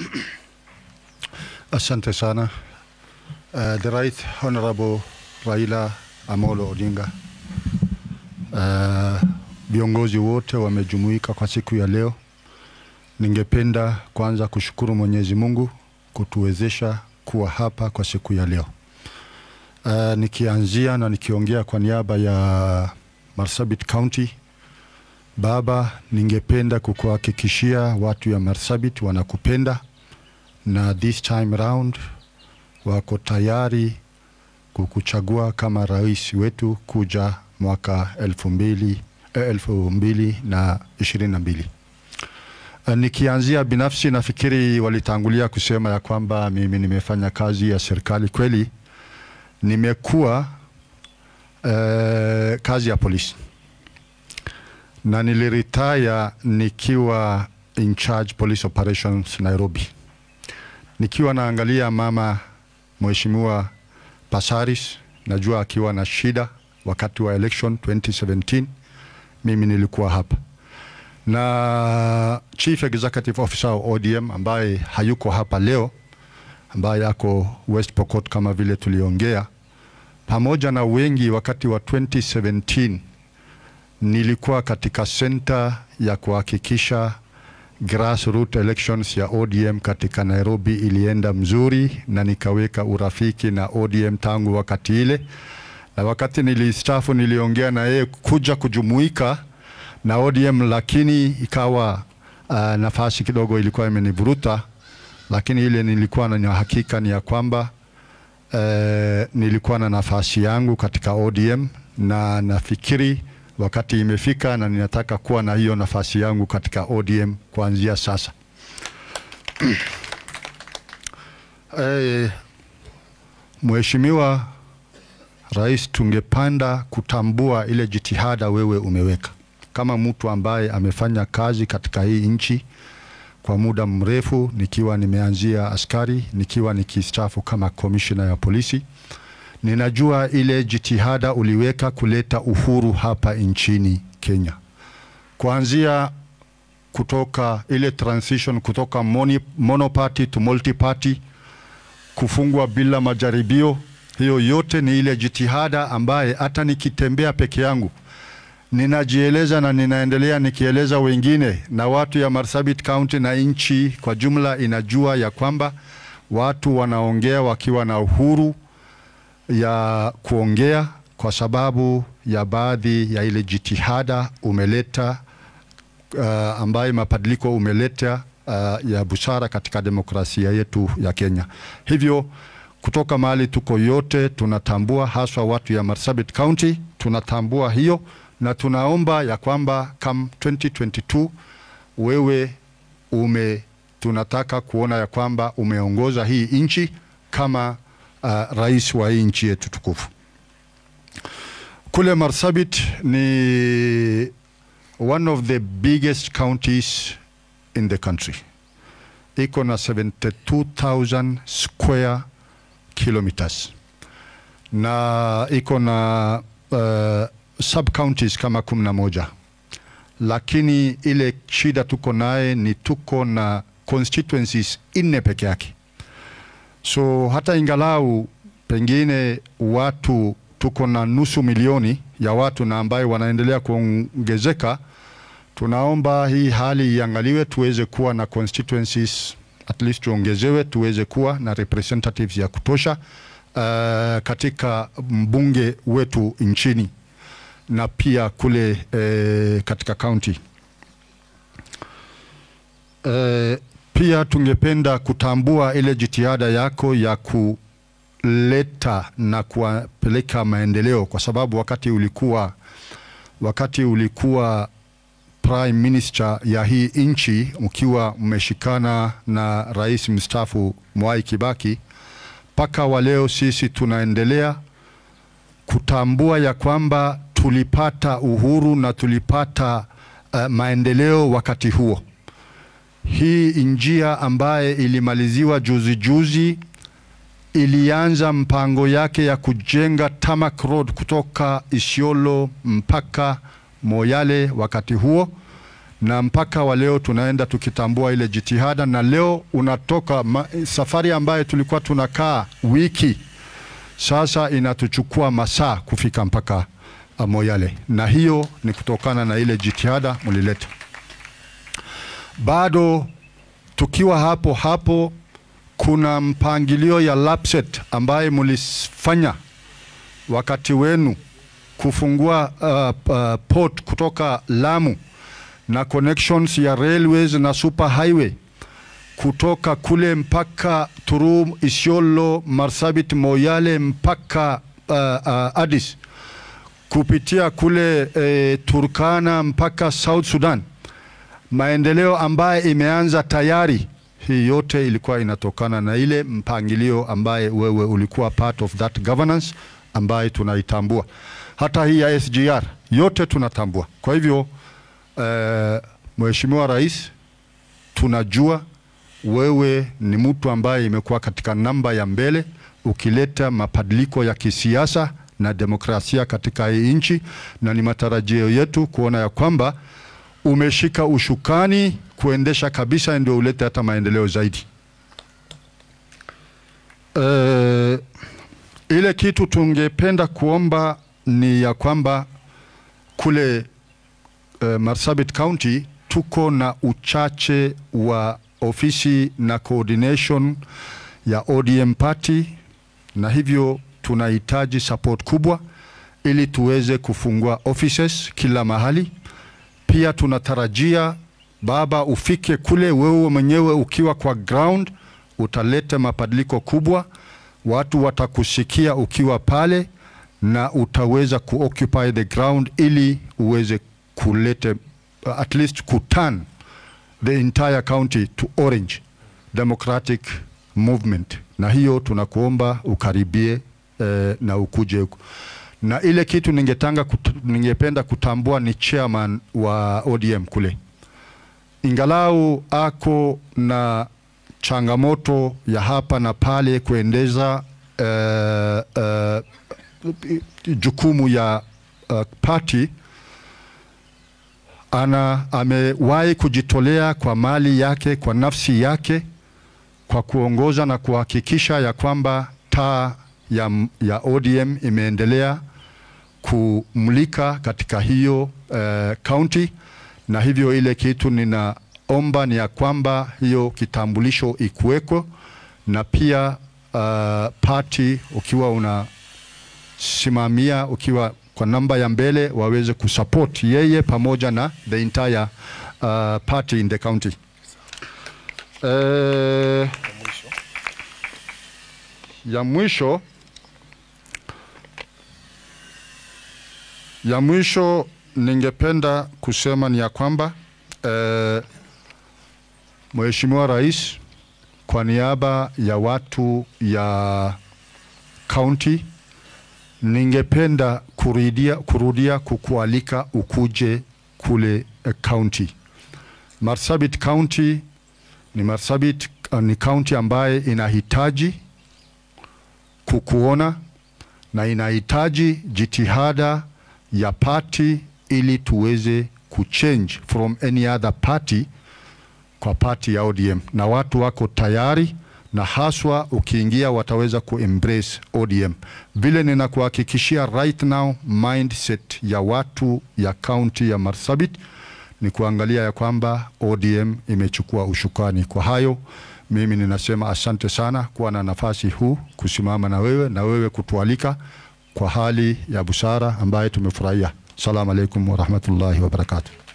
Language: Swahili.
Asante sana. Uh, the Right Honorable Raila Amolo Odinga. Uh, viongozi wote wamejumuika kwa siku ya leo. Ningependa kwanza kushukuru Mwenyezi Mungu kutuwezesha kuwa hapa kwa siku ya leo. Uh, nikianzia na nikiongea kwa niaba ya Marsabit County, Baba, ningependa kukuhakikishia watu ya Marsabit wanakupenda na this time round wako tayari kukuchagua kama rais wetu kuja mwaka elfu mbili, eh, elfu mbili na ishirini na mbili. Uh, nikianzia binafsi, nafikiri walitangulia kusema ya kwamba mimi nimefanya kazi ya serikali. Kweli nimekuwa uh, kazi ya polisi na niliretire nikiwa in charge police operations Nairobi, nikiwa naangalia mama Mheshimiwa Pasaris, najua akiwa na shida wakati wa election 2017, mimi nilikuwa hapa na Chief Executive Officer wa ODM ambaye hayuko hapa leo, ambaye ako West Pokot kama vile tuliongea, pamoja na wengi wakati wa 2017 nilikuwa katika center ya kuhakikisha grassroots elections ya ODM katika Nairobi ilienda mzuri, na nikaweka urafiki na ODM tangu wakati ile, na wakati nilistaafu niliongea na yeye kuja kujumuika na ODM, lakini ikawa uh, nafasi kidogo ilikuwa imenivuruta, lakini ile nilikuwa na hakika ni ya kwamba uh, nilikuwa na nafasi yangu katika ODM na nafikiri wakati imefika na ninataka kuwa na hiyo nafasi yangu katika ODM kuanzia sasa. Eh, Mheshimiwa Rais, tungepanda kutambua ile jitihada wewe umeweka kama mtu ambaye amefanya kazi katika hii nchi kwa muda mrefu, nikiwa nimeanzia askari, nikiwa nikistaafu kama komishina ya polisi ninajua ile jitihada uliweka kuleta uhuru hapa nchini Kenya, kuanzia kutoka ile transition kutoka moni, monoparty to multiparty, kufungwa bila majaribio. Hiyo yote ni ile jitihada ambaye hata nikitembea peke yangu ninajieleza na ninaendelea nikieleza wengine, na watu ya Marsabit County na nchi kwa jumla inajua ya kwamba watu wanaongea wakiwa na uhuru ya kuongea kwa sababu ya baadhi ya ile jitihada umeleta uh, ambaye mabadiliko umeleta uh, ya busara katika demokrasia yetu ya Kenya. Hivyo kutoka mahali tuko yote tunatambua, haswa watu ya Marsabit County tunatambua hiyo, na tunaomba ya kwamba come 2022 wewe ume tunataka kuona ya kwamba umeongoza hii nchi kama uh, rais wa hii nchi yetu tukufu. Kule Marsabit ni one of the biggest counties in the country, iko na 72,000 square kilometers na iko na uh, sub counties kama kumi na moja, lakini ile shida tuko naye ni tuko na constituencies nne peke yake so hata ingalau pengine watu tuko na nusu milioni ya watu na ambaye wanaendelea kuongezeka, tunaomba hii hali iangaliwe, tuweze kuwa na constituencies at least tuongezewe, tuweze kuwa na representatives ya kutosha uh, katika mbunge wetu nchini na pia kule uh, katika county uh, pia tungependa kutambua ile jitihada yako ya kuleta na kuwapeleka maendeleo, kwa sababu wakati ulikuwa wakati ulikuwa prime minister ya hii nchi, mkiwa mmeshikana na rais mstaafu Mwai Kibaki, mpaka wa leo sisi tunaendelea kutambua ya kwamba tulipata uhuru na tulipata uh, maendeleo wakati huo hii njia ambaye ilimaliziwa juzi juzi ilianza mpango yake ya kujenga tarmac road kutoka Isiolo mpaka Moyale wakati huo, na mpaka wa leo tunaenda tukitambua ile jitihada, na leo unatoka ma, safari ambayo tulikuwa tunakaa wiki, sasa inatuchukua masaa kufika mpaka uh, Moyale, na hiyo ni kutokana na ile jitihada mlileta. Bado tukiwa hapo hapo, kuna mpangilio ya LAPSSET ambaye mlifanya wakati wenu kufungua uh, uh, port kutoka Lamu na connections ya railways na super highway kutoka kule mpaka Turum, Isiolo, Marsabit, Moyale mpaka uh, uh, Addis kupitia kule eh, Turkana mpaka South Sudan, maendeleo ambaye imeanza tayari. Hii yote ilikuwa inatokana na ile mpangilio ambaye wewe ulikuwa part of that governance ambaye tunaitambua. Hata hii ya SGR yote tunatambua. Kwa hivyo eh, Mheshimiwa Rais, tunajua wewe ni mtu ambaye imekuwa katika namba ya mbele ukileta mabadiliko ya kisiasa na demokrasia katika hii nchi, na ni matarajio yetu kuona ya kwamba umeshika ushukani kuendesha kabisa, ndio ulete hata maendeleo zaidi. Eh, ile kitu tungependa kuomba ni ya kwamba kule uh, Marsabit County tuko na uchache wa ofisi na coordination ya ODM party, na hivyo tunahitaji support kubwa ili tuweze kufungua offices kila mahali. Pia tunatarajia baba, ufike kule wewe mwenyewe ukiwa kwa ground, utaleta mabadiliko kubwa, watu watakusikia ukiwa pale na utaweza kuoccupy the ground ili uweze kulete uh, at least kuturn the entire county to orange democratic movement, na hiyo tunakuomba ukaribie eh, na ukuje huku. Na ile kitu ningetanga kut, ningependa kutambua ni chairman wa ODM kule, ingalau ako na changamoto ya hapa na pale kuendeza eh, eh, jukumu ya uh, party ana amewahi kujitolea kwa mali yake kwa nafsi yake kwa kuongoza na kuhakikisha ya kwamba taa ya, ya ODM imeendelea kumulika katika hiyo uh, county, na hivyo ile kitu ninaomba ni ya kwamba hiyo kitambulisho ikuweko, na pia uh, party ukiwa una simamia ukiwa kwa namba ya mbele waweze kusupport yeye pamoja na the entire uh, party in the county. Uh, ya mwisho ya mwisho ningependa kusema ni ya kwamba uh, Mheshimiwa Rais kwa niaba ya watu ya county ningependa kurudia, kurudia kukualika ukuje kule uh, county. Marsabit County ni Marsabit uh, ni county ambaye inahitaji kukuona na inahitaji jitihada ya party ili tuweze kuchange from any other party kwa party ya ODM, na watu wako tayari na haswa ukiingia wataweza kuembrace ODM. Vile ninakuhakikishia right now, mindset ya watu ya kaunti ya Marsabit ni kuangalia ya kwamba ODM imechukua ushukani. Kwa hayo mimi ninasema asante sana kuwa na nafasi huu kusimama na wewe na wewe kutualika kwa hali ya busara ambaye tumefurahia. Salamu alaikum warahmatullahi wabarakatuh.